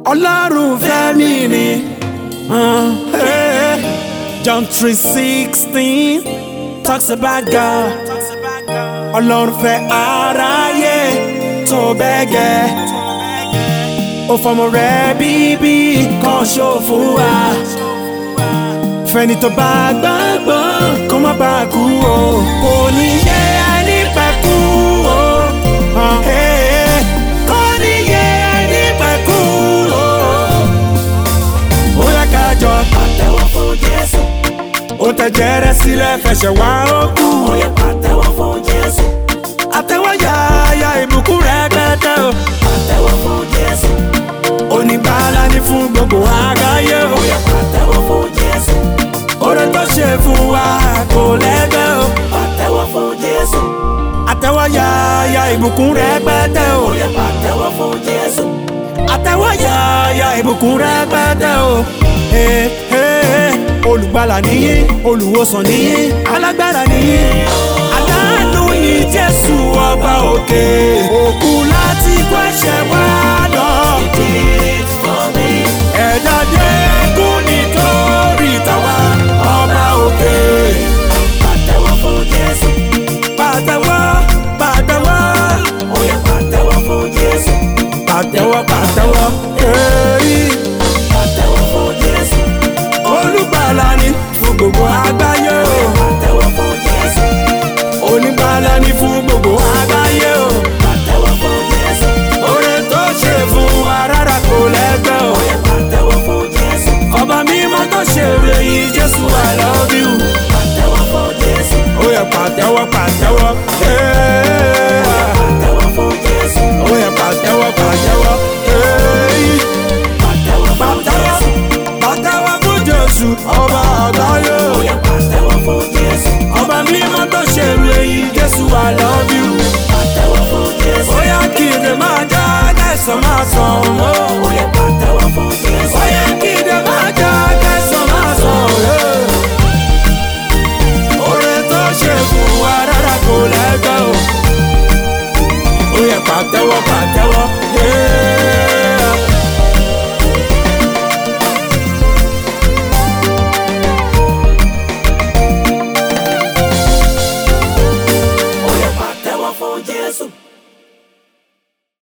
ọlọ́run fẹ́ mi ni. Uh, hey. John three sixteen talks about God. Ọlọ́run fẹ́ aráyé tó bẹ́ẹ̀ gẹ́. Ó fọmọ rẹ̀ bíbí kan ṣó fún wa. Fẹ́ni tó bá gbàgbọ́ kó má bàa kú o. Kò ní yẹ ẹni pẹ́ kú o. Uh, hey. Kò ní yẹ ẹni pẹ́ kú o. Ó yẹ ká jọ Pàtẹ́wọ́ fún Jésù. ó tẹ̀jẹ̀ rẹ̀ sílẹ̀ fẹsẹ̀ wá ó kú. Ó yẹ pàtẹ́wọ́ fún Jésù. àtẹ̀wọ́ yáyà ìbùkún rẹ̀ gbẹ́dẹ́ o. Pàtẹ́wọ́ fún Jésù. oníbàárà ní fún gbogbo àgbáyé o. Ó yẹ pàtẹ́wọ́ fún Jésù. oore tó ṣe fún wa kò lẹ́gbẹ́ o. Pàtẹ́wọ́ fún Jésù. àtẹ̀wọ́ yáyà ìbùkún rẹ̀ gbẹ́dẹ́ o. Ó yẹ pàtẹ́wọ́ fún Jésù. àtẹ̀wọ́ yáyà ìbùkún rẹ̀ gbẹ́dẹ́ o. Hey, hey, hey. olùgbàlà nìyí olùwòsàn nìyí alágbára nìyí aláàánú ni jésù ọba òkè òkú láti kó ẹ̀ṣẹ̀ wá lọ. Did it for me. ẹ̀dá dẹ́kun nítorí tàwa ọba òkè. Pàtẹ́wọ́ fún Jésù. pàtẹ́wọ́ pàtẹ́wọ́ Ó yẹ pàtẹ́wọ́ fún Jésù. pàtẹ́wọ́ pàtẹ́wọ́ èyí Pàtẹ́wọ́ fún Jésù. olùgbàlà ni fún gbogbo àgbáyé o. Pàtẹ́wọ́ fún Jésù. onígbàlà ni fún gbogbo àgbáyé o. Pàtẹ́wọ́ fún Jésù. oore tó ṣe fún wa rárá kò lẹ́gbẹ́ o. Ó yẹ pàtẹ́wọ́ fún Jésù. ọba mímọ́ tó ṣe èyí jésù i love you. Pàtẹ́wọ́ fún Jésù. ó yẹ pàtẹ́wọ́ pàtẹ́wọ́. Hey. Pàtẹ́wọ́ fún Jésù. ó yẹ pàtẹ́wọ́ pàtẹ́wọ́. Hey. Pàtẹ́wọ́ fún pàtẹ́wọ́ Jésù. pàtẹ́wọ́ fún jésù ọba àgbáyé o. Ó yẹ pàtẹ́wọ́ fún Jésù. ọba mímọ́ tó ṣe èyí jésù i love you. Pàtẹ́wọ́ fún Jésù. ó yá kí n lè máa já kẹsàn-án máa sàn ó.